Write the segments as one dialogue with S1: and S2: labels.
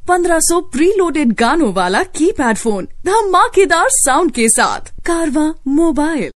S1: 1500 preloaded गानों वाला keypad phone धमाकेदार साउंड के साथ कारवा मोबाइल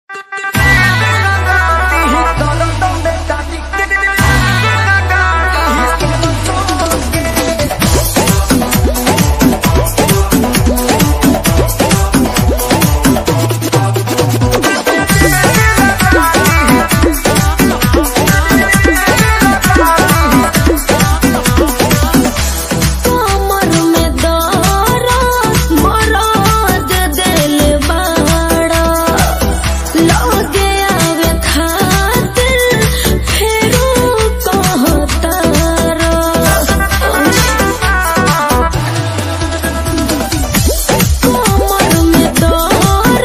S2: कमर में दर्द मरद दिल बाड़ा लगे आवे खातिर फेरू कहतारा कमर में दर्द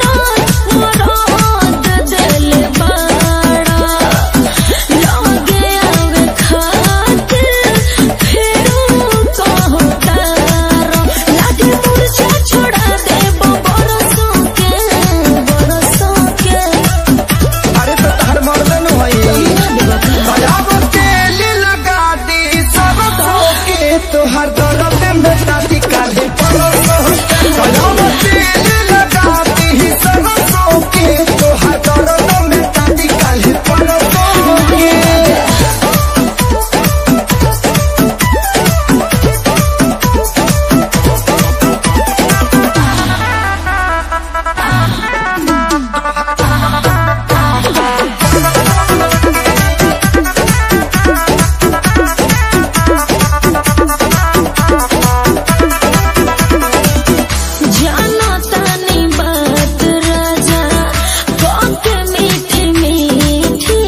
S2: मरद दिल बाड़ा लगे आवे खातिर फेरू कहतारा लागे मुरझा छोड़ा दे बरसों के बरसों के
S3: अरे तो तहर मर्दन होई अब तेल लगा दी सब के तोहर दर्द में दादी काले अब तेल लगा दी सब के तोहर दर्द में दादी काले पड़ों के
S2: जाना तानी बात राजा बात मीठी मीठी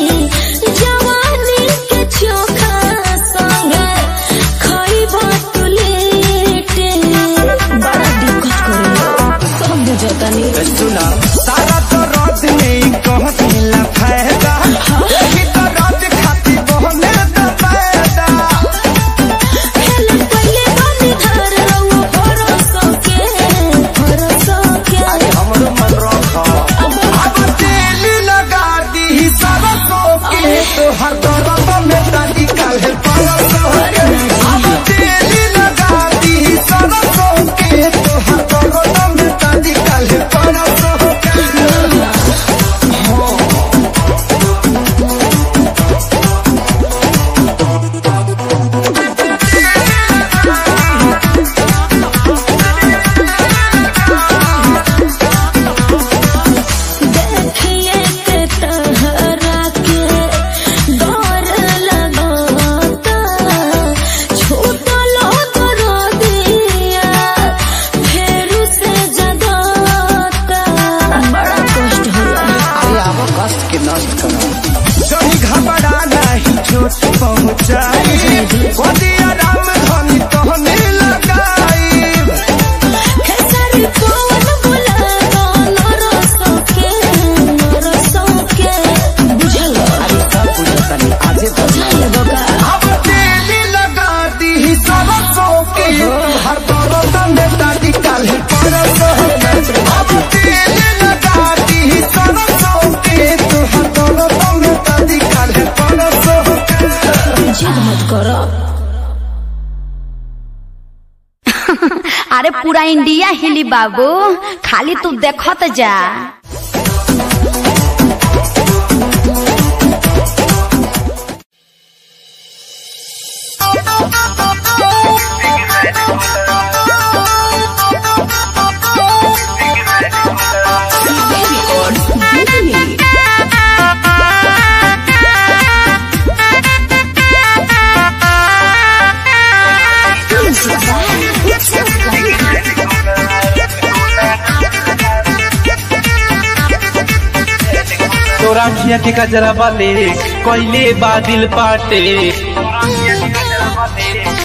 S2: जवानी के चोखा संगे खाइबा तू लेटे बड़ा दिक्कत करे सब बुझतानी
S3: सुना सारा तो रात में कह दिला फायदा यही तो रात खाती बहने दा फायदा
S2: खेल पहले बानी धर रहो भरोसा के भरोसा के
S3: हमरो मन रखा अब तेल लगा दी सरसों के तो हर दर्द में दादी काले परसों के अब तेल लगा दी सरसों के तो हर दर्द में दादी काले परसों के
S2: देखिए के तहरा के डर लगाता छूटलो करो दिया फेर से जगाता बड़ा कष्ट होला
S3: अरे आवो कष्ट के नष्ट करो जनी घबरा नहीं चोट पहुंचाई गोदिया राम धनी कहने लगाई
S2: खेसारी पवन बुलावा नरसों के नरसों के बुझल
S3: अरे सब बुझतनी आजे तो
S2: बगा
S3: अब तेल लगा दी सरसों के हर दर्द में दादी काले परसों के अब तेल लगा दी सरसों के तो हर दर्द में दादी काले परसों के
S2: जिद मत करो
S4: अरे पूरा इंडिया हिली बाबू खाली तू देखत जा
S5: तोरा खिया के गजरा वाले कोइले बादिल पाटे